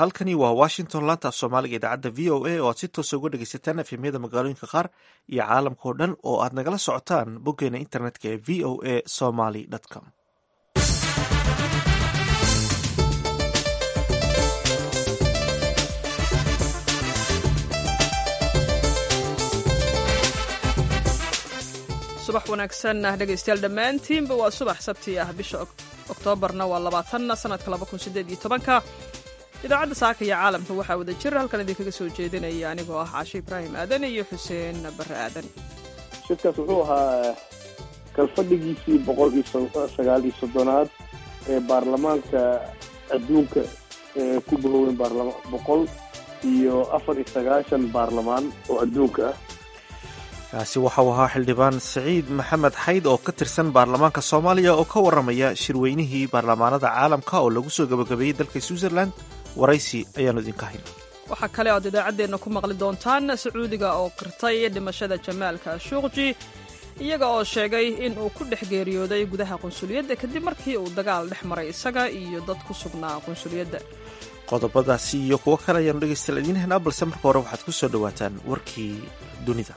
halkani waa washington laanta af soomaaliga idaacadda v o a oo aad si toosa uga dhegaysataan efemyada magaalooyinka qaar iyo caalamka oo dhan oo aad nagala socotaan boggeena internetka ee v o a somaly com subax wanaagsan dhegaystayaal dhammaantiinba waa subax sabti ah bisha oktoobarna waa labaatan sanadka laba kun sideed iyo tobanka idaacadda saaka iyo caalamka waxaa wada jir halkan idinkaga soo jeedinaya anigoo ah caashe ibraahim aadan iyo xuseen barre aadan shirkaas wuxuu ahaa kalfadhigiisii boqol iyo sagaal iyo soddonaad ee baarlamaanka adduunka ee ku bahoowen baarlama boqol iyo afar iyo sagaashan baarlamaan oo adduunka ah kaasi waxau ahaa xildhibaan siciid maxamed xayd oo ka tirsan baarlamaanka soomaaliya oo ka warramaya shirweynihii baarlamaanada caalamka oo lagu soo gabagabeeyey dalka switzerland waraysi ayaanu idinka hayna waxaa kale oad idaacaddeenna ku maqli doontaan sacuudiga oo qirtay dhimashada jamaalka shuuqji iyaga oo sheegay in uu ku dhex geeriyooday gudaha qunsuliyadda kadib markii uu dagaal dhex maray isaga iyo dad ku sugnaa qunsuliyadda qodobadaasi iyo kuwo kale ayaanu dhegaystayaal idiin haynaa balse marka hore waxaad ku soo dhowaataan warkii dunida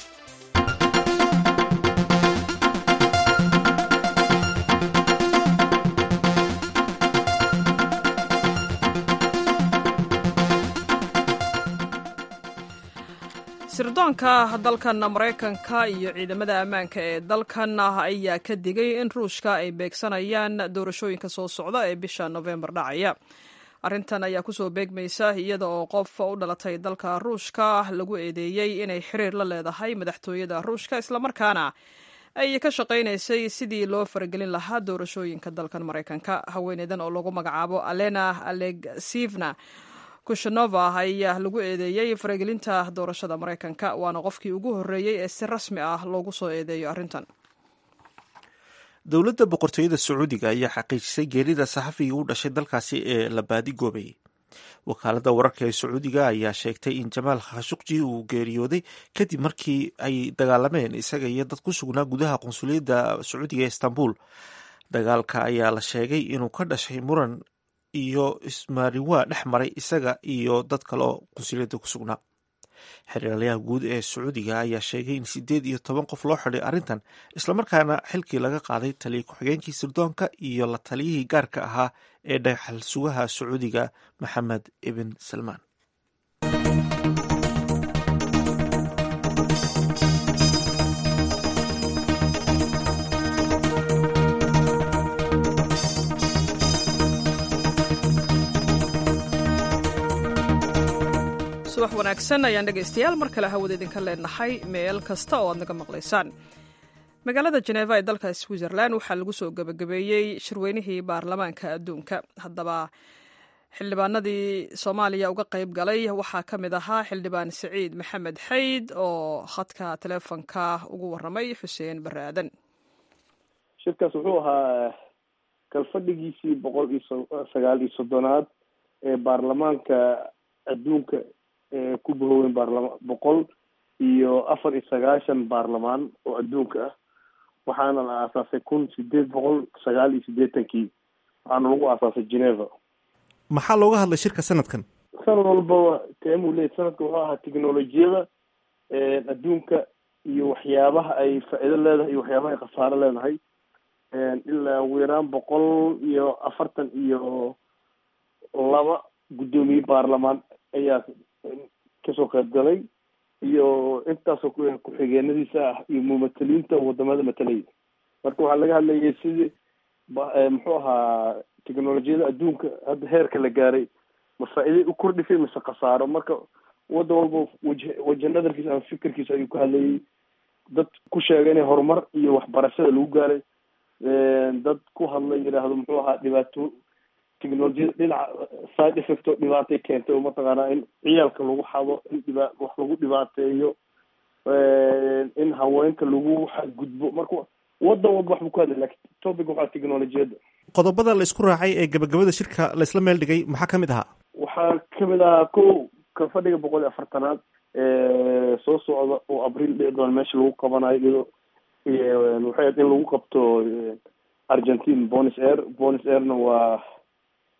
sirdoonka dalkan maraykanka iyo ciidamada ammaanka ee dalkan ayaa ka digay in ruushka ay beegsanayaan doorashooyinka soo socda ee bisha nofembar dhacaya arrintan ayaa kusoo beegmaysa iyada oo qof u dhalatay dalka ruushka lagu eedeeyey inay xiriir la leedahay madaxtooyada ruushka islamarkaana ay ka shaqaynaysay sidii loo faragelin lahaa doorashooyinka dalkan maraykanka haweeneydan oo lagu magacaabo alena alegsivna kushanova ayaa lagu eedeeyey faragelinta doorashada maraykanka waana qofkii ugu horreeyey ee si rasmi ah loogu soo eedeeyo arrintan dowladda boqortooyada sacuudiga ayaa xaqiijisay geerida saxafigii u dhashay dalkaasi ee la baadigoobayay wakaaladda wararka ee sacuudiga ayaa sheegtay in jamaal khashuqji uu geeriyooday kadib markii ay dagaalameen isaga iyo dad ku sugnaa gudaha qunsuliyadda sacuudiga ee istanbul dagaalka ayaa la sheegay inuu ka dhashay muran iyo ismaariwaa dhex maray isaga iyo dad kale oo qunsuliyadda ku sugnaa xiriirlayaha guud ee sacuudiga ayaa sheegay in sideed iyo toban qof loo xidhay arrintan islamarkaana xilkii laga qaaday taliya ku-xigeenkii sirdoonka iyo la taliyihii gaarka ahaa ee dhagaxal sugaha sacuudiga maxamed ibn salmaan subax wanaagsan ayaan dhegaystayaal mar kale hawada idinka leenahay meel kasta oo aad naga maqlaysaan magaalada jeneva ee dalka switzerland waxaa lagu soo gebagabeeyey shirweynihii baarlamaanka adduunka haddaba xildhibaanadii soomaaliya uga qayb galay waxaa ka mid ahaa xildhibaan siciid maxamed xayd oo khadka teleefonka ugu waramay xuseen barre aadan shirkaas wuxuu ahaa kalfadhigiisii boqol iyo sagaal iyo soddonaad ee baarlamaanka adduunka ee ku bahoowen baarlama boqol iyo afar iyo sagaashan baarlamaan oo adduunka ah waxaana la aasaasay kun sideed boqol sagaal iyo siddeetankii waxaana lagu aasaasay geneva maxaa looga hadlay shirka sanadkan sanad walbaba teemuu leeyahy sanadka wuxuu ahaa technolojiyada adduunka iyo waxyaabaha ay faa-iido leedahay iyo waxyaabaha ay khasaaro leedahay ilaa ugu yaraan boqol iyo afartan iyo laba guddoomiye baarlamaan ayaa kasoo qayb galay iyo intaasoo ku-xigeenadiisa ah iyo mumataliinta wadamada matalaya marka waxaa laga hadlayay sidii muxuu ahaa technolojiyada adduunka hadda heerka la gaaray ma faa-iiday u kordhisay mise khasaaro marka waddan walba waj waja nadarkiisa ama fikirkiisa ayuu ka hadlayay dad ku sheegay inay horumar iyo waxbarashada lagu gaaray dad ku hadlay yidhaahdo muxuu ahaa dhibaato technolojiyada dhinaca side effect oo dhibaatay keentay oo mataqaanaa in ciyaalka lagu xado in dhiba wax lagu dhibaateeyo in haweenka lagu xadgudbo marka wadan walba wax buu ku hadlay lakin topic waxaa technolojiyadda qodobada la isku raacay ee gabagabada shirka laysla meel dhigay maxaa kamid ahaa waxaa kamid ahaa ko ka fadhiga boqol iyo afartanaad soo socda oo abriil dhici doona meesha lagu qabanayo iyadoo waxay ahayd in lagu qabto argentine bonis air bonis airna waa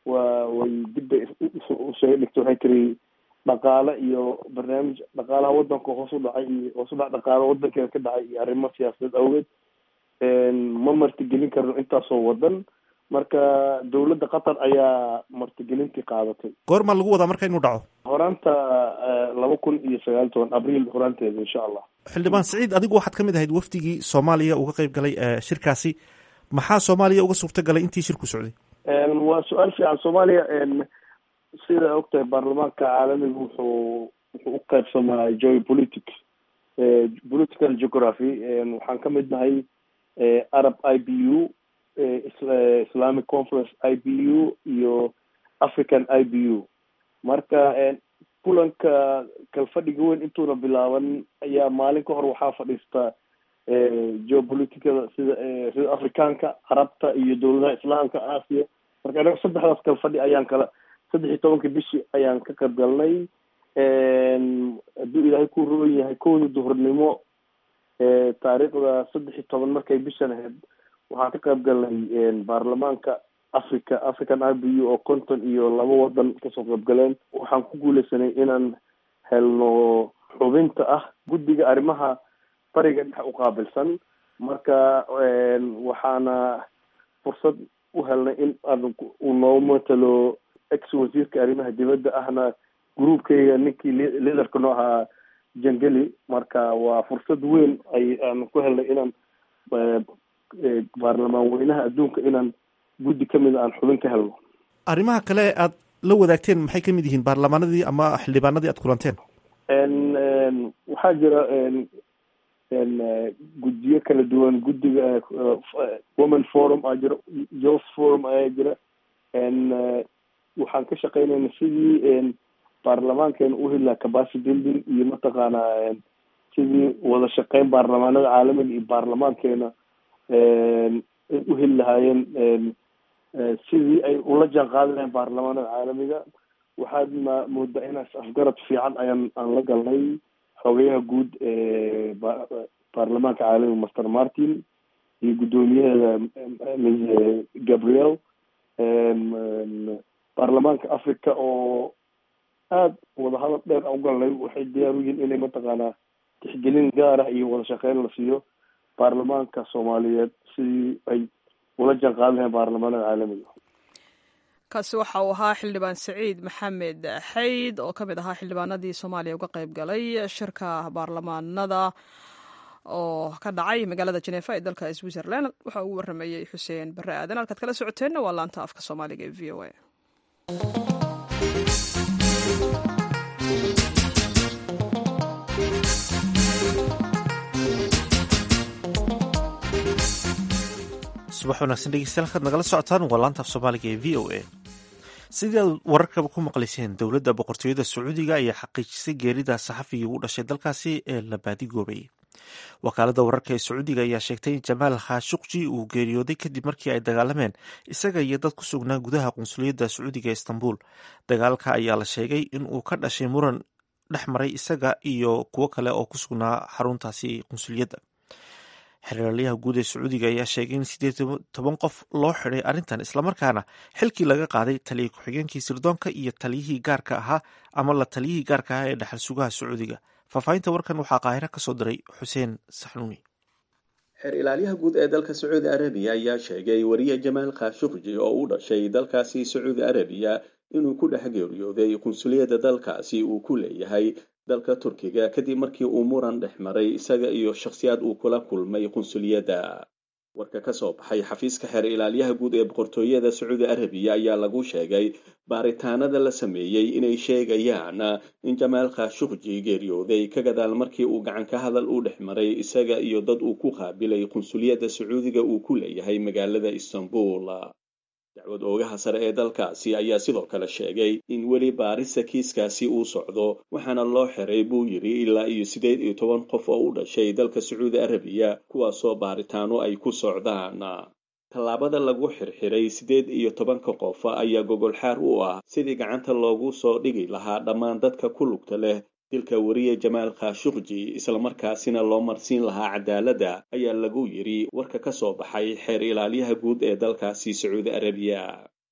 waa way dib bay usoo dhigtay waxay tiri dhaqaale iyo barnaamij dhaqaalaha wadanka hoos u dhacay iyo hoos u dhac dhaqaalo wadankeeda ka dhacay iyo arrimo siyaasadeed awgeed ma martigelin karno intaasoo wadan marka dowladda qatar ayaa martigelintii qaadatay goormaa lagu wadaa marka inuu dhaco horaanta laba kun iyo sagaal toban abriil horaanteeda insha allah xildhibaan siciid adigu waxaad ka mid ahayd wafdigii soomaaliya uga qeyb galay shirkaasi maxaa soomaaliya uga suurta galay intii shirku socday waa su-aal fiican soomaaliya sida ogtahay baarlamaanka caalamiga wuxuu wuxuu u qaybsamaa geopolitics political geography waxaan ka mid nahay arab i b u islamic conference i b u iyo african i b u marka kulanka kalfadhiga weyn intuuna bilaaban ayaa maalin ka hor waxaa fadhiista geopoliticada sida sida afrikaanka carabta iyo dowladaha islaamka aasiya marka anaga saddexdaas kalfadhi ayaan kala saddex iyo tobanka bishii ayaan ka qayb galnay hadduu ilaahay ku roon yahay kowda duhurnimo taariikhda saddex iyo toban markay bishan ahayd waxaan ka qayb galnay baarlamaanka africa african i b u oo konton iyo laba wadan kasoo qayb galeen waxaan ku guuleysanay inaan helno xubinta ah guddiga arrimaha bariga dhex u qaabilsan marka waxaana fursad u helnay in uu noo matalo ex wasiirka arrimaha dibadda ahna groupkayga ninkii liaderka noo ahaa jangeli marka waa fursad weyn ay aan ku helnay inaan baarlamaan weynaha adduunka inaan guddi kamid aan xubin ka helno arrimaha kale aad la wadaagteen maxay ka mid yihiin baarlamaanadii ama xildhibaanadii aad kulanteen waxaa jira guddiyo kala duwan guddiga women forum aa jira youth forum ayaa jira waxaan ka shaqeynayna sidii baarlamaankeena u heli lahaa capacity building iyo mataqaanaa sidii wada shaqeyn baarlamaanada caalamiga iyo baarlamaankeena u heli lahaayeen sidii ay ula jaan qaadi lahayn baarlamaanada caalamiga waxaad ma moodaa inaas afgarad fiican ayaan aan la galnay xogeyaha guud ee baarlamaanka caalamiga master martin iyo guddoomiyaheeda ms gabriel baarlamaanka africa oo aada wadahadal dheer u galnay waxay diyaar u yihiin inay mataqaanaa tixgelin gaar ah iyo wada shaqeyn la siiyo baarlamaanka soomaaliyeed sidii ay ula jaan qaadi lahayn baarlamaanada caalamiga kaasi waxa uu ahaa xildhibaan saciid maxamed xayd oo ka mid ahaa xildhibaanadii soomaaliya uga qayb galay shirka baarlamaanada oo ka dhacay magaalada jeneefa ee dalka switzerland waxa uu waramayey xuseen bare aadan halkaad kala socoteenna waa laanta afka soomaaliga ee v o a subax wanaagsan dhegeystayaal halkaad nagala socotaan waa laanta af soomaaliga ee v o a sidii aad wararkaba ku maqlayseen dowladda boqortooyada sacuudiga ayaa xaqiijisay geerida saxafigii ugu dhashay dalkaasi ee la baadigoobayay wakaaladda wararka ee sacuudiga ayaa sheegtay in jamaal khashuqji uu geeriyooday kadib markii ay dagaalameen isaga iyo dad ku sugnaa gudaha qunsuliyadda sacuudiga ee istanbul dagaalka ayaa la sheegay in uu ka dhashay muran dhex maray isaga iyo kuwo kale oo ku sugnaa xaruntaasi qunsuliyadda xeraalyaha guud ee sacuudiga ayaa sheegay in sideed toban qof loo xiday arrintan islamarkaana xilkii laga qaaday taliya ku-xigeenkii sirdoonka iyo taliyihii gaarka ahaa ama la taliyihii gaarka ahaa ee dhaxal sugaha sacuudiga faahfaahinta warkan waxaa qaahiro ka soo diray xuseen saxnuuni xeer ilaalyaha guud ee dalka sacuudi arabiya ayaa sheegay wariye jamaal khashuqji oo u dhashay dalkaasi sacuudi arabiya inuu ku dhex geeriyooday qunsuliyadda dalkaasi uu ku leeyahay dalka turkiga kadib markii uu muran dhex maray isaga iyo shakhsiyaad uu kula kulmay qunsuliyadda warka ka soo baxay xafiiska xeer ilaalyaha guud ee boqortooyada sacuudi arabiya ayaa lagu sheegay baaritaanada la sameeyey inay sheegayaan in jamaal khashuqji geeriyooday ka gadaal markii uu gacan ka hadal u dhex maray isaga iyo dad uu ku qaabilay qunsuliyadda sacuudiga uu ku leeyahay magaalada istanbul dacwad oogaha sare ee dalkaasi ayaa sidoo kale sheegay in weli baarista kiiskaasi uu socdo waxaana loo xiray buu yidhi ilaa iyo siddeed iyo toban qof oo u dhashay dalka sacuudi arabiya kuwaasoo baaritaano ay ku socdaan tallaabada lagu xirxiray siddeed iyo tobanka qof ayaa gogolxaar u ah sidii gacanta loogu soo dhigi lahaa dhammaan dadka ku lugta leh dilka wariye jamaal khashuqji islamarkaasina loo marsiin lahaa cadaaladda ayaa lagu yidhi warka ka soo baxay xeer ilaalyaha guud ee dalkaasi sacuudi arabiya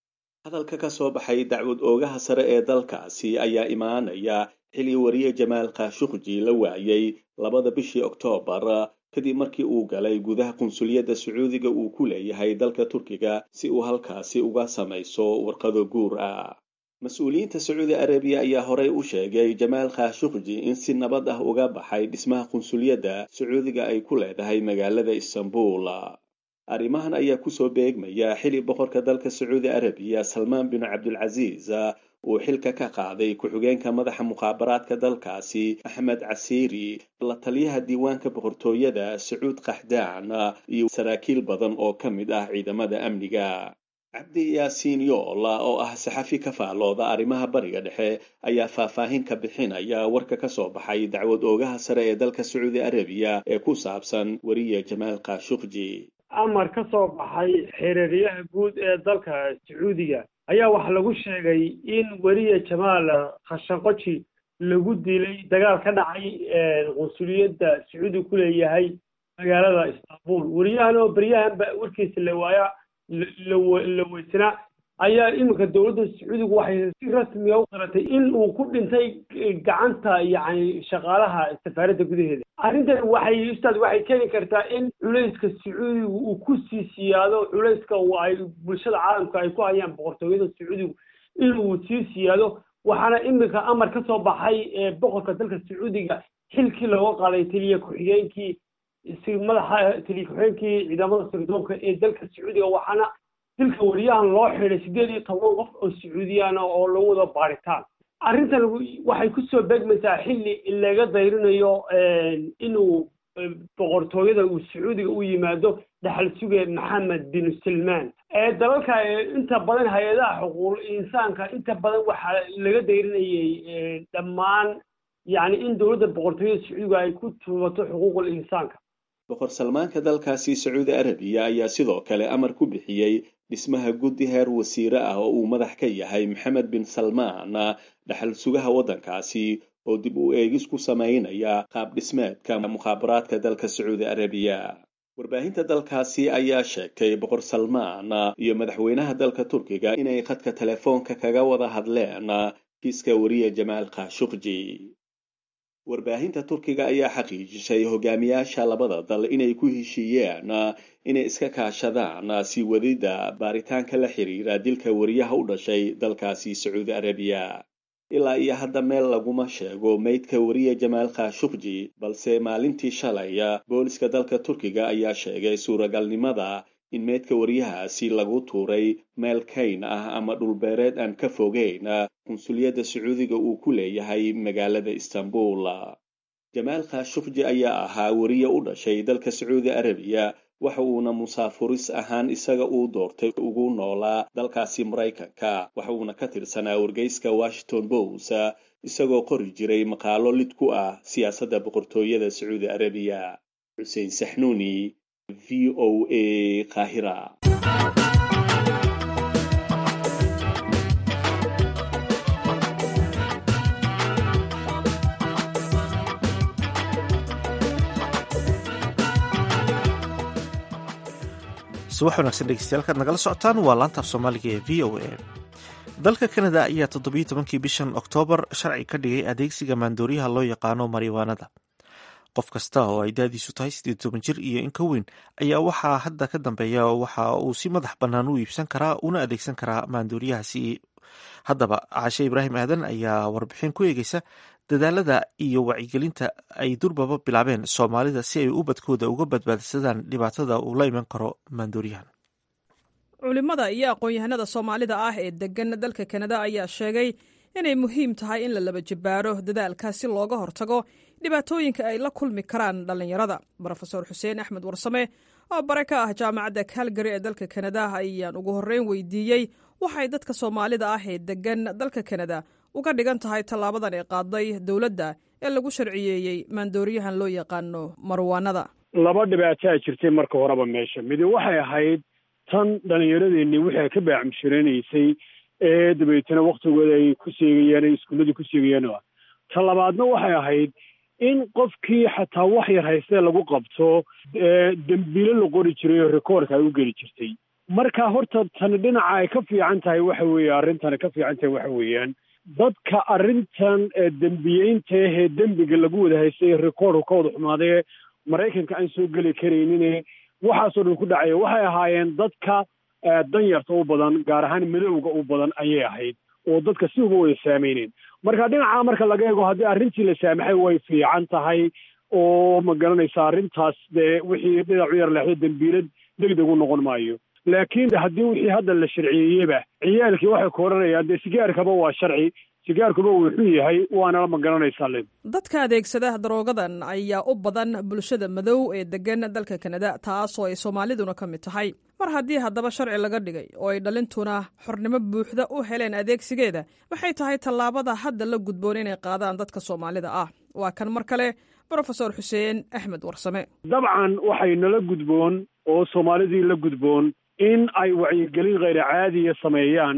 hadalka ka soo baxay dacwad oogaha sare ee dalkaasi ayaa imaanaya xili wariye jamaal khashuqji la waayay labada bishii oktoobar kadib markii uu galay gudaha qunsuliyadda sacuudiga uu ku leeyahay dalka turkiga si uu halkaasi uga samayso warqado guur ah mas-uuliyiinta sacuudi arabiya ayaa horey u sheegay jamaal khashuqji in si nabad ah uga baxay dhismaha qunsuliyadda sacuudiga ay ku leedahay magaalada istanbul arrimahan ayaa kusoo beegmaya xili boqorka dalka sacuudi arabiya salmaan bin cabdulcasiis uu xilka ka qaaday ku-xigeenka madaxa mukhaabaraadka dalkaasi axmed casiiri la taliyaha diiwaanka boqortooyada sacuud kaxdaan iyo saraakiil badan oo ka mid ah ciidamada amniga cabdi yaasiin yoola oo ah saxafi ka faalooda arrimaha bariga dhexe ayaa faahfaahin ka bixinaya warka ka soo baxay dacwad oogaha sare ee dalka sacuudi arabiya ee ku saabsan weriye jamaal khashuqji amar ka soo baxay xereeryaha guud ee dalka sacuudiga ayaa waxaa lagu sheegay in weriye jamaal khashanqoji lagu dilay dagaal ka dhacay qunsuliyadda sacuudiga ku leeyahay magaalada istanbul weriyahan oo beryahanba warkiisa la waaya la weysanaa ayaa iminka dowladda sacuudiga waxay si rasmiga u qaratay in uu ku dhintay gacanta yacni shaqaalaha safaaradda gudaheeda arrintan waxay ustaad waxay keeni kartaa in culayska sacuudiga uu ku sii siyaado culayska ay bulshada caalamka ay ku hayaan boqortooyada sacuudigu inuu sii siyaado waxaana iminka amar ka soo baxay boqorka dalka sacuudiga xilkii looga qaaday taliya ku-xigeenkii madaxa taliya ku-xigeenkii ciidamada sirdoonka ee dalka sacuudiga waxaana dilka wariyahan loo xidhay siddeed iyo toban qof oo sacuudiyaan oo lagu wada baaritaan arrintan waxay kusoo beegmaysaa xilli laga dayrinayo inuu boqortooyada uu sacuudiga u yimaado dhaxal suge maxamed bin salmaan ee dalalka inta badan hay-adaha xuquuqul insaanka inta badan waxaa laga dayrinayay dhammaan yacni in dowladda boqortooyada sacuudiga ay ku tuubato xuquuqul insaanka boqor salmaanka dalkaasi sacuudi arabiya ayaa sidoo kale amar ku bixiyey dhismaha guddi heer wasiire ah oo uu madax ka yahay maxamed bin salmaan dhaxal sugaha waddankaasi oo dib u eegis ku samaynaya qaab dhismeedka mukhaabaraadka dalka sacuudi arabiya warbaahinta dalkaasi ayaa sheegtay boqor salmaan iyo madaxweynaha dalka turkiga inay khadka telefoonka kaga wada hadleen kiiska wariye jamaal khashuqji warbaahinta turkiga ayaa xaqiijisay hogaamiyaasha labada dal inay ku heshiiyeen inay iska kaashadaan sii wadida baaritaanka la xiriira dilka wariyaha u dhashay dalkaasi sacuudi arabiya ilaa iyo hadda meel laguma sheego meydka wariye jamaal khashuqji balse maalintii shalay booliska dalka turkiga ayaa sheegay suuragalnimada in meydka wariyahaasi lagu tuuray meel kayn ah ama dhulbeereed aan ka fogeyn qunsuliyadda sacuudiga uu ku leeyahay magaalada istanbul jamaal khashuqji ayaa ahaa wariye u dhashay dalka sacuudi arabiya waxa uuna musaafuris ahaan isaga uu doortay ugu noolaa dalkaasi maraykanka waxa uuna ka tirsanaa wargeyska washington post isagoo qori jiray maqaalo lid ku ah siyaasadda boqortooyada sacuudi arabiya xuseen saxnuuni v o a qaahira subax wanaagsan dhegeystayaal kaad nagala socotaan waa laantaaf soomaaliga ee v o a dalka kanada ayaa toddobiyo tobankii bishan oktoobar sharci ka dhigay adeegsiga maandooriyaha loo yaqaano mariwaanada qof kasta oo ay daadiisu tahay siddeed toban jir iyo in ka weyn ayaa waxaa hadda ka dambeeya waxa uu si madax bannaan u iibsan karaa una adeegsan karaa maandooriyahaasi haddaba caashe ibraahim aadan ayaa warbixin ku eegeysa dadaalada iyo wacyigelinta ay durbaba bilaabeen soomaalida si ay ubadkooda uga badbaadsadaan dhibaatada uu la iman karo maandooriyahan culimada iyo aqoon-yahanada soomaalida ah ee degan dalka kanada ayaa sheegay inay muhiim tahay in la laba jibbaaro dadaalka si looga hortago dhibaatooyinka ay la kulmi karaan dhallinyarada rofeor xuseen axmed warsame oo bare ka ah jaamacadda calgary ee dalka kanada ayaan ugu horreyn weydiiyey waxay dadka soomaalida ah ee degan dalka kanada uga dhigan tahay tallaabadan ee qaaday dowladda ee lagu sharciyeeyey maandooriyahan loo yaqaano marwaanada laba dhibaataa jirtay marka horeba meesha midi waxay ahayd tan dhallinyaradeenni waxay ka baacmushiranaysay ee dabeetana waktigooda ay ku seegayaan ay iskuulladii ku seegayaan ta labaadna waxay ahayd in qofkii xataa wax yar haystee lagu qabto dembiilo la qori jiray oo rekoorka ay u geli jirtay marka horta tani dhinaca ay ka fiican tahay waxa weeye arrintani ka fiican tahay waxa weeyaan dadka arrintan dembiyeynta ahee dembiga lagu wada haystay rekoordka ka wada xumaadee maraykanka aan soo geli karaynin waxaasoo dhan ku dhacaya waxay ahaayeen dadka danyarta u badan gaar ahaan madowga u badan ayay ahayd oo dadka si uga wada saameyneen marka dhinaca marka laga eego haddii arrintii la saamaxay way fiican tahay oo ma garanaysa arrintaas dee wixii dhinacu yar leexdo dembiilad degdeg u noqon maayo laakiin haddii wixii hadda la sharciyeeyeba ciyaalkii waxay ku odhanayaan dee sigaarkaba waa sharci sigaarkuba wuxuu yahay waana ma garanaysaa lin dadka adeegsada daroogadan ayaa u badan bulshada madow ee degan dalka kanada taasoo ay soomaaliduna ka mid tahay mar haddii haddaba sharci laga dhigay oo ay dhalintuna xornimo buuxda u heleen adeegsigeeda waxay tahay tallaabada hadda la gudboon inay qaadaan dadka soomaalida ah waa kan mar kale brofesor xuseen axmed warsame dabcan waxay nala gudboon oo soomaalidii la gudboon in ay wacyigelin kheyra caadiya sameeyaan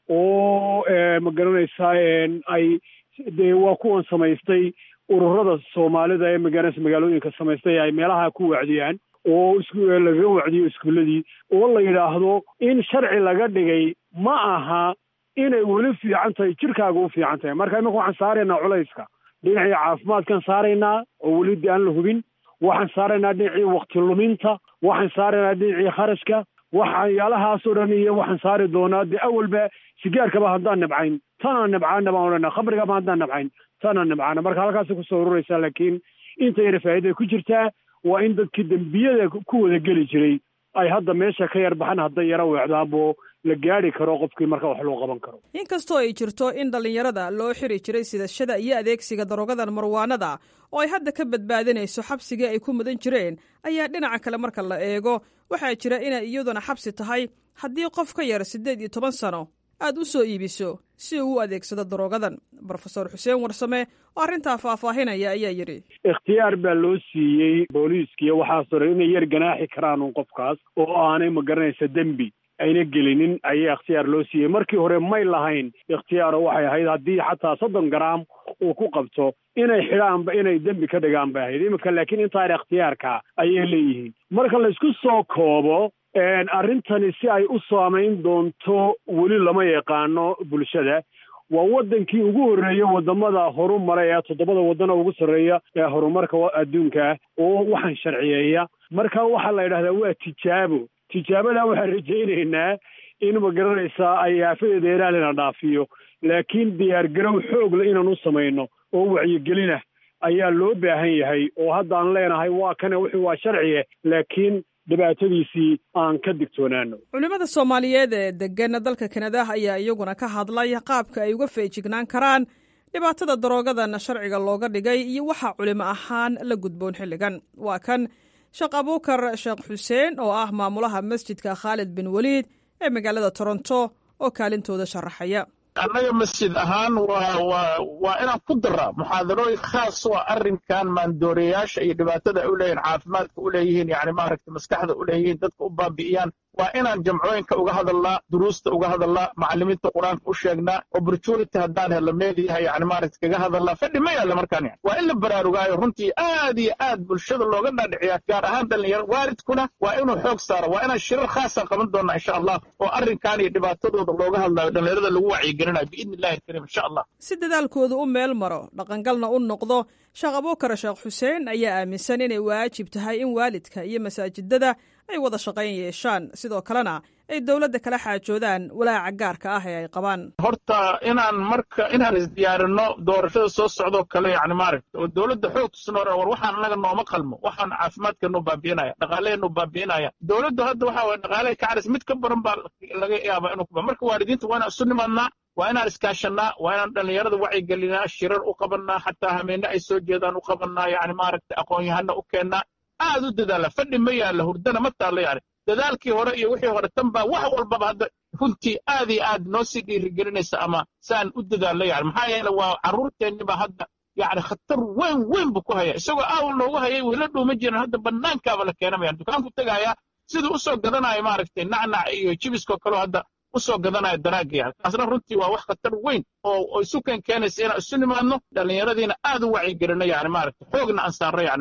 oo ma garanaysaa ay dee waa kuwan samaystay ururada soomaalida ee magaranaysa magaalooyinka samaystay ay meelaha ku wacdiyaan oo laga wacdiyo iskuulladii oo la yidhaahdo in sharci laga dhigay ma aha inay weli fiican tahay jirkaaga u fiican tahay marka imika waxaan saaraynaa culayska dhinacii caafimaadkan saaraynaa oo weli de aan la hubin waxaan saaraynaa dhinacii wakti luminta waxaan saaraynaa dhinacii kharashka waxyaalahaasoo dhan iyo waxaan saari doonaa dee awalba sigaarkaba haddaan nabcayn tanaan nabcaana baan odhanaa khamrigaba haddaan nabcayn tanaan nabcaana marka halkaasay kusoo ururaysaa laakiin inta yara faa'iida ku jirtaa waa in dadkii dembiyada ku wada geli jiray ay hadda meesha ka yar baxan hadday yara weecdaanbo la gaari karo qofkii marka wax loo qaban karo inkastoo ay jirto in dhallinyarada loo xiri jiray sidashada iyo adeegsiga daroogadan marwaanada oo ay hadda ka badbaadinayso xabsigii ay ku mudan jireen ayaa dhinaca kale marka la eego waxaa jira inay iyaduna xabsi tahay haddii qof ka yar siddeed iyo toban sano aad u soo iibiso si uu u adeegsado daroogadan brofesor xuseen warsame oo arrintaa faahfaahinaya ayaa yidhi ikhtiyaar baa loo siiyey booliiskiiyo waxaasoo dhan inay yar ganaaxi karaan un qofkaas oo aanay ma garanaysa dembi ayna gelinin ayaa ikhtiyaar loo siiyey markii hore may lahayn ikhtiyaaro waxay ahayd haddii xataa soddon garaam uu ku qabto inay xidhaanba inay dembi ka dhigaan bay ahayd iminka laakiin intaana ikhtiyaarka ayay leeyihiin marka laysku soo koobo arrintani si ay u saamayn doonto weli lama yaqaano bulshada waa waddankii ugu horreeya waddamada horu mara ee toddobada waddana ugu sarreeya ee horumarka adduunka oo waxaan sharciyeeya marka waxaa la yidhahdaa waa tijaabo tijaabadaa waxaan rajaynaynaa in ma garanaysaa ay aafadeeda ilaalina dhaafiyo laakiin diyaargarow xoogle inaan u samayno oo wacyigelinah ayaa loo baahan yahay oo haddaan leenahay waa kane wuxuu waa sharciye laakiin dhibaatadiisii aan ka digtoonaano culimmada soomaaliyeed ee degan dalka kanada ayaa iyaguna ka hadlay qaabka ay uga feejignaan karaan dhibaatada daroogadan sharciga looga dhigay iyo waxaa culimo ahaan la gudboon xilligan waa kan sheekh abuukar sheekh xuseen oo ah maamulaha masjidka khaalid bin weliid ee magaalada toronto oo kaalintooda sharaxaya annaga masjid ahaan waa waa waa inaan ku daraa muxaadarooyin khaas waa arrinkan maandooreyaasha iyo dhibaatada ay u leeyihin caafimaadka u leeyihiin yani maaragta maskaxda u leeyihiin dadka u baabi'iyaan waa inaan jamcooyinka uga hadalnaa duruusta uga hadalnaa macallimiinta qur-aanka u sheegnaa opportunity haddaan helo meediyaha yani maaragta kaga hadalnaa fadhi ma yaalla markaan yani waa in la baraarugaayo runtii aad iyo aad bulshada looga dhaadhiciyaa gaar ahaan dhallinyaro waalidkuna waa inuu xoog saaro waa inaan shirar khaasa qaban doonnaa insha allah oo arrinkan iyo dhibaatadooda looga hadlaayo dhallinyarada lagu wacyigelinayo biidni illahi alkariim insha allah si dadaalkoodu u meel maro dhaqangalna u noqdo sheekh abuukar sheekh xuseen ayaa aaminsan inay waajib tahay in waalidka iyo masaajidada ay wada shaqayn yeeshaan sidoo kalena ay dowladda kala xaajoodaan walaaca gaarka ah ee ay qabaan horta inaan marka inaan isdiyaarinno doorashada soo socdoo kale yani maaragta oo dowladda xoog tusno war waxaan annaga nooma qalmo waxaan caafimaadkeenu baabi'inaya dhaqaaleenu baabi'inaya dowladdu hadda waxa waye dhaqaaleha ka caris mid ka badan baa laga yaabaa inuu kuba marka waalidiinta waa inaan isu nimadnaa waa inaan iskaashannaa waa inaan dhallinyarada wacyigelinaa shirar u qabannaa xataa hameenne ay soo jeedaan u qabannaa yani maaragta aqoon-yahana u keennaa aad u dadaala fadhi ma yaalla hurdana ma taallo yani dadaalkii hore iyo wixii hore tan baa wax walbaba hadda runtii aad iyo aad noo sii dhiirigelinaysa ama saan u dadaallo yani maxaa yeele waa carruurteenni baa hadda yani khatar weyn weyn buu ku haya isagoo aawal noogu hayay wayla dhuuma jiran hadda bannaankaaba la keenamayaan dukaanku tegayaa siduu u soo gadanayo maaragtay nacnac iyo jibiskoo kaleo hadda u soo gadanayo daraagga yani taasna runtii waa wax khatar weyn oo isu keen keenaysa inaan isu nimaadno dhallinyaradiina aad u wacyigelino yani maaragta xoogna aan saarno yani maaragta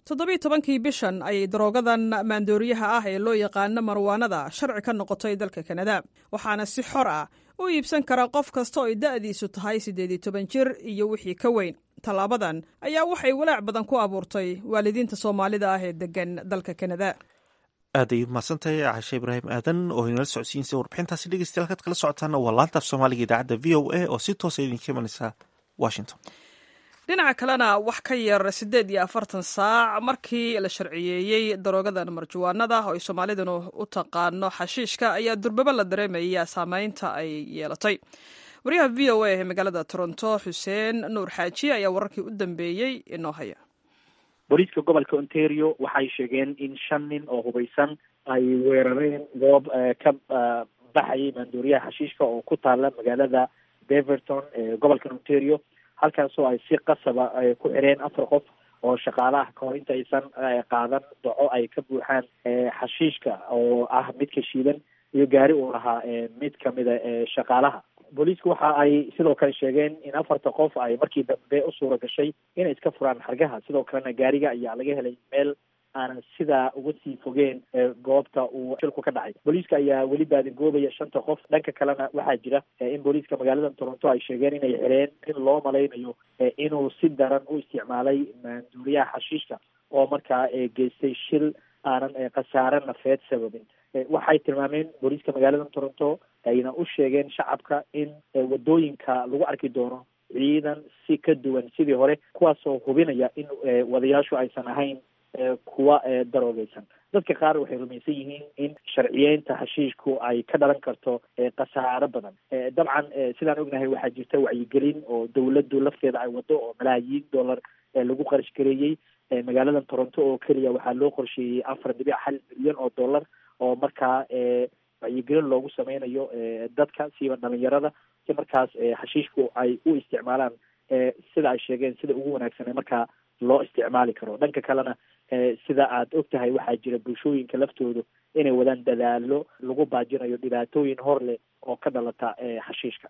toddobiiy tobankii bishan ayay daroogadan maandooriyaha ah ee loo yaqaano marwaanada sharci ka noqotay dalka kanada waxaana si xor ah u iibsan kara qof kasta oo ay da'diisu tahay siddeed iyo toban jir iyo wixii ka weyn tallaabadan ayaa waxay walaac badan ku abuurtay waalidiinta soomaalida ah ee degan dalka kanada aaday mahadsantahay cashe ibraahim aadan oo inala socodsiinsa warbixintaasi dhegeystayaal kaad kala socotaana waa laanta af soomaaliga idaacadda v o a oo si toosa idinka imanaysa washington dhinaca kalena wax ka yar siddeed iyo afartan saac markii la sharciyeeyey daroogadan marjuwaanada oo ay soomaalidanu u taqaano xashiishka ayaa durbaba la dareemaya saameynta ay yeelatay wariyaha v o a ee magaalada toronto xuseen nuur xaaji ayaa wararkii u dambeeyey inoo haya booliiska gobolka ontario waxay sheegeen in shan nin oo hubaysan ay weerareen goob ka baxayay maandooriyaha xashiishka oo ku taala magaalada beverton ee gobolka ontario halkaasoo ay si qasaba ku xireen afar qof oo shaqaalaha kahor inta aysan qaadan daco ay ka buuxaan xashiishka oo ah midka shiidan iyo gaari uu lahaa mid kamida shaqaalaha booliisku waxa ay sidoo kale sheegeen in afarta qof ay markii dambe u suura gashay inay iska furaan xargaha sidoo kalena gaariga ayaa laga helay meel aanan sidaa uga sii fogeen goobta uu shilku ka dhacay booliiska ayaa weli baadigoobaya shanta qof dhanka kalena waxaa jira in booliiska magaalada toronto ay sheegeen inay xireen in loo malaynayo inuu si daran u isticmaalay maanduuriyaha xashiishka oo markaa geystay shil aanan khasaare nafeed sababin waxay tilmaameen booliiska magaalada toronto ayna u sheegeen shacabka in wadooyinka lagu arki doono ciidan si ka duwan sidii hore kuwaasoo hubinaya in wadayaashu aysan ahayn kuwa daroogeysan dadka qaar waxay rumaysan yihiin in sharciyeynta hashiishku ay ka dhalan karto khasaaro badan dabcan sidaan ognahay waxaa jirta wacyigelin oo dawladdu lafteeda ay wado oo malaayiin dollar lagu qarash gareeyey magaalada toronto oo keliya waxaa loo qorsheeyey afar dhibic hal milyan oo dollar oo markaa wacyigelin loogu sameynayo dadka siiba dhalinyarada si markaas hashiishku ay u isticmaalaan sida ay sheegeen sida ugu wanaagsan ee markaa loo isticmaali karo dhanka kalena sida aad og tahay waxaa jira bulshooyinka laftoodu inay wadaan dadaalo lagu baajinayo dhibaatooyin hor leh oo ka dhalata xashiishka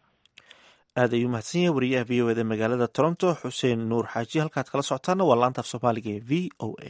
aad ayuu mahadsan yahay wariyaha v o eda magaalada toronto xuseen nuur xaaji halkaad kala socotaana waa laanta af soomaaliga ee v o a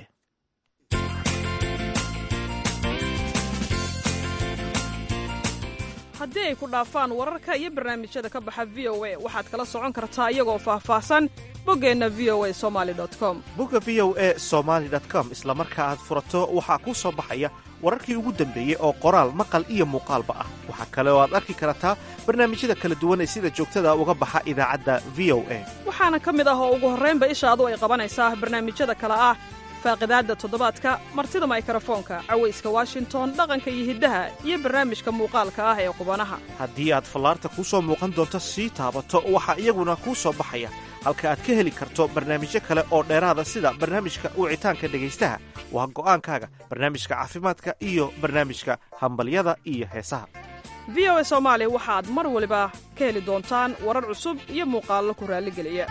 haddii ay ku dhaafaan wararka iyo barnaamijyada ka baxa v o a waxaad kala socon kartaa iyagoo faahfaahsan boggeenna v o a somali com bogga v o a somaali com isla marka aad furato waxaa kuu soo baxaya wararkii ugu dambeeyey oo qoraal maqal iyo muuqaalba ah waxaa kale oo aad arki kartaa barnaamijyada kala duwan ee sida joogtada uga baxa idaacadda v o a waxaana ka mid ah oo ugu horraynba ishaadu ay qabanaysaa barnaamijyada kale ah faaqidaadda toddobaadka martida maykarafoonka cawayska washington dhaqanka iyo hiddaha iyo barnaamijka muuqaalka ah ee qubanaha haddii aad fallaarta kuu soo muuqan doonto sii taabato waxaa iyaguna kuu soo baxaya halka aad ka heli karto barnaamijyo kale oo dheeraada sida barnaamijka wicitaanka dhegaystaha waa go'aankaaga barnaamijka caafimaadka iyo barnaamijka hambalyada iyo heesaha v o a soomaali waxaad mar waliba ka heli doontaan warar cusub iyo muuqaallo ku raalligeliya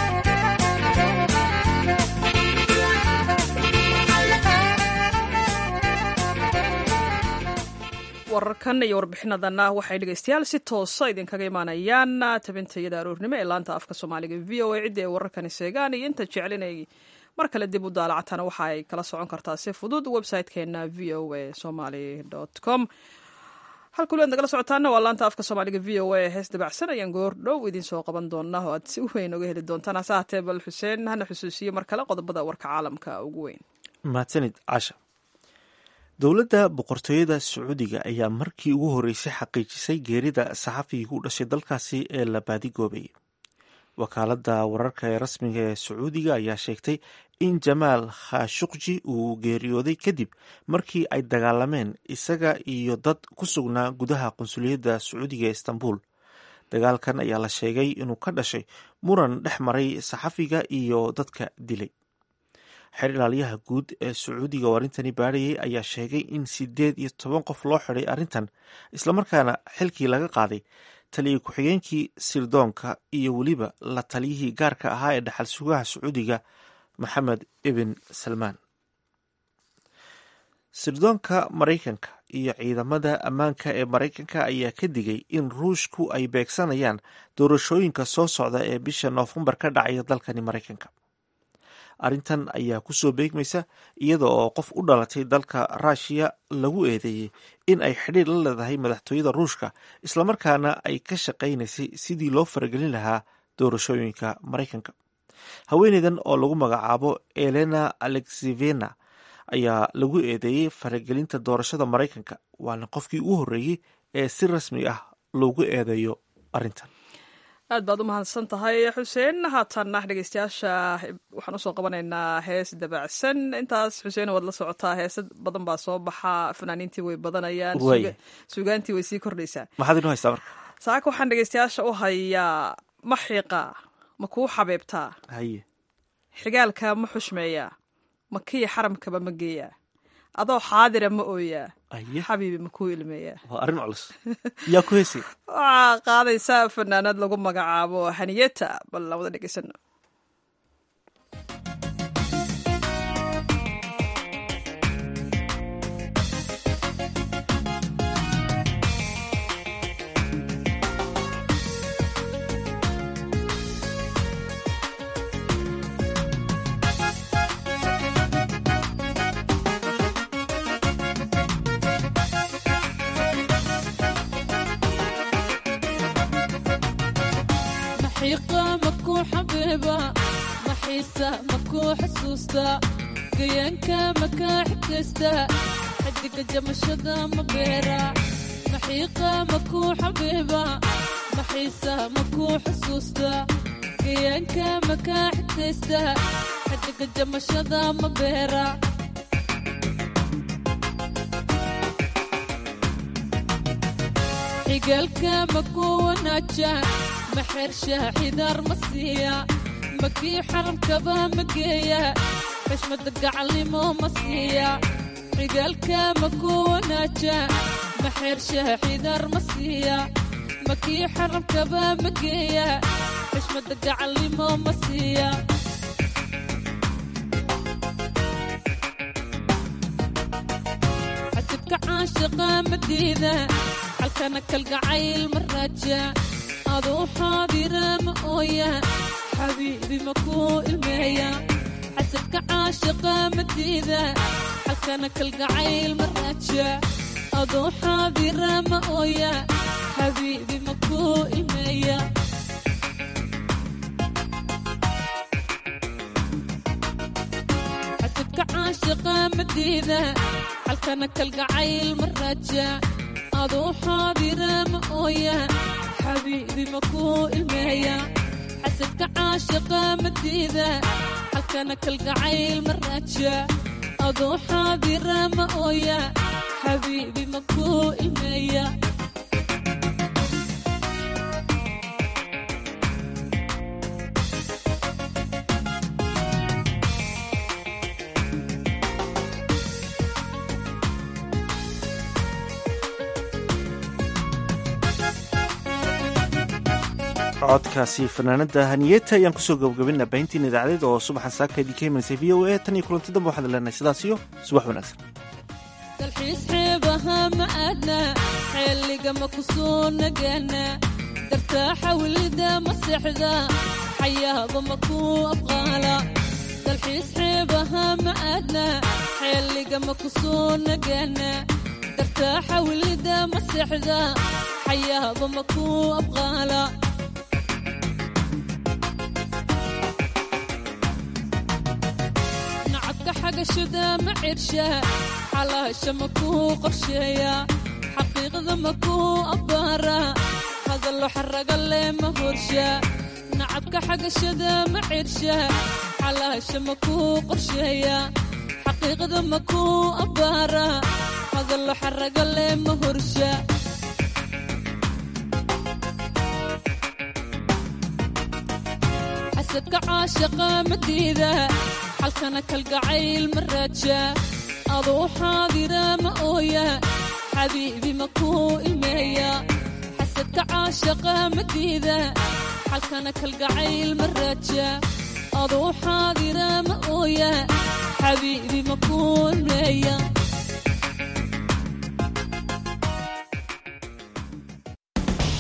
wararkan iyo warbixinadanna waxay dhegaystayaal si toosa idinkaga imaanayaan tabintayada aroornimo ee laanta afka soomaaliga v o a ciddi ay wararkani seegaan iyo inta jeclinay mar kale dib u daalacatana waxa ay kala socon kartaa si fudud website-keena v o a somaly com halkuli aad nagala socotaana waa laanta afka soomaaliga v o a hees dabacsan ayaan goor dhow idiin soo qaban doonaa oo aad si weyn oga heli doontaan hase haatee bal xuseen hana xusuusiye mar kale qodobada warka caalamka ugu weyn mahadsanid casha dowladda boqortooyada sacuudiga ayaa markii ugu horreysay xaqiijisay geerida saxafigii u dhashay dalkaasi ee la baadigoobay wakaaladda wararka ee rasmiga ee sacuudiga ayaa sheegtay in jamaal khashuqji uu geeriyooday kadib markii ay dagaalameen isaga iyo dad ku sugnaa gudaha qunsuliyadda sacuudiga ee istanbul dagaalkan ayaa la sheegay inuu ka dhashay muran dhex maray saxafiga iyo dadka dilay xeer ilaaliyaha guud ee sacuudiga oo arrintani baadhayay ayaa sheegay in sideed iyo toban qof loo xiday arrintan islamarkaana xilkii laga qaaday taliya ku-xigeenkii sirdoonka iyo weliba la taliyihii gaarka ahaa ee dhaxal sugaha sacuudiga maxamed ibn salmaan sirdoonka maraykanka iyo ciidamada ammaanka ee maraykanka ayaa ka digay in ruushku ay beegsanayaan doorashooyinka soo socda ee bisha noofembar ka dhacaya dalkani maraykanka arrintan ayaa kusoo beegmaysa iyada oo qof u dhalatay dalka ruushiya lagu eedeeyey in ay xidhiir la leedahay madaxtooyada ruushka islamarkaana ay ka shaqaynaysay sidii loo faragelin lahaa doorashooyinka maraykanka haweeneydan oo lagu magacaabo elena alexevena ayaa lagu eedeeyey faragelinta doorashada maraykanka waana qofkii ugu horreeyey ee si rasmi ah loogu eedeeyo arrintan aad baad u mahadsan tahay xuseen haatanna dhegeystayaasha waxaan usoo qabanaynaa hees dabacsan intaas xuseen waad la socotaa heese badan baa soo baxa fanaaniintii way badanayaan sugaantii way sii kordhaysaa maxaad inoo haystaa marka saaka waxaan dhegeystayaasha u hayaa ma xiiqa ma kuu xabeebtaa haye xigaalka ma xushmeeyaa ma kii xaramkaba ma geeyaa adoo xaadira ma ooyaa xabiibi ma kuu ilmeeyaa waa arrin culus yaa ku heesay waxaa qaadaysaa fanaanad lagu magacaabo haniyeta bal aan wada dhegeysano gayaanka makaa xigtaysta xidiga jamashada ma beera maxiiqa makuu xabiiba maxiisa makuu xusuusta gayaanka makaa xigtaysta xidiga jamashada ma beera xigaalka makuu wanaaja maxeersha xidaar ma siiya makii xaramkaba ma geeya xishmada gacalnimo ma siiya xigaalka makuu wanaaja maxeersha xidaar ma siiya makii xaramkaba ma geeya xishmada gacalnimo ma siiya xasibka caashiqa ma diida halkana kalgacayl ma raaja aduu xaadira ma ooya xabiibi makuu ilmeeya xasadka caashiqa ma diida halkana kalgacayl ma raaja aduu xaadira ma ooya xabiibi makuu ilmeeya xasadka caashiqa ma diida halkana kalgacayl ma raaja aduu xaadira ma ooya xabiibi makuu ilmeeya xasadka caashiqa ma diida halkana kalgacayl ma raaja aduu xaadira ma ooya xabiibi makuu ilmeeya codkaasi fanaanada haniyeta ayaan kusoo gabagabina baahintiin idaacadeed oo subaxan saakaydii ka imanaysa v o a tan iyo kulanti dambe waxaan leenahay sidaas iyo subax wanaagsan dalxiis xeebaha ma aadna xeeliga ma ku soo nagaana dartaaxa welida ma seexda xayaaba ma ku abqaala dalxiis xeebaha ma aadna xeeliga ma ku soo nagaana dartaaxa welida ma seexda xayaaba ma ku abqaala xagashada ma cirsha xalaasha ma kuu qorsheeya xaqiiqda ma kuu abbaara hadallo xaraga leh ma horsha nacabka xagashada ma cirsha xalaasha ma kuu qorsheeya xaqiiqda ma kuu abbaara hadallo xaraga leh ma horsha xasadka caashaqa ma diida halkana kalgacayl ma raaja aduu xaadira ma ooya xabiibi ma kuu ilmeeya xasadka caashaqa ma diida halkana kalgacayl ma raaja aduu xaadira ma ooya xabiibi ma kuu ilmeeya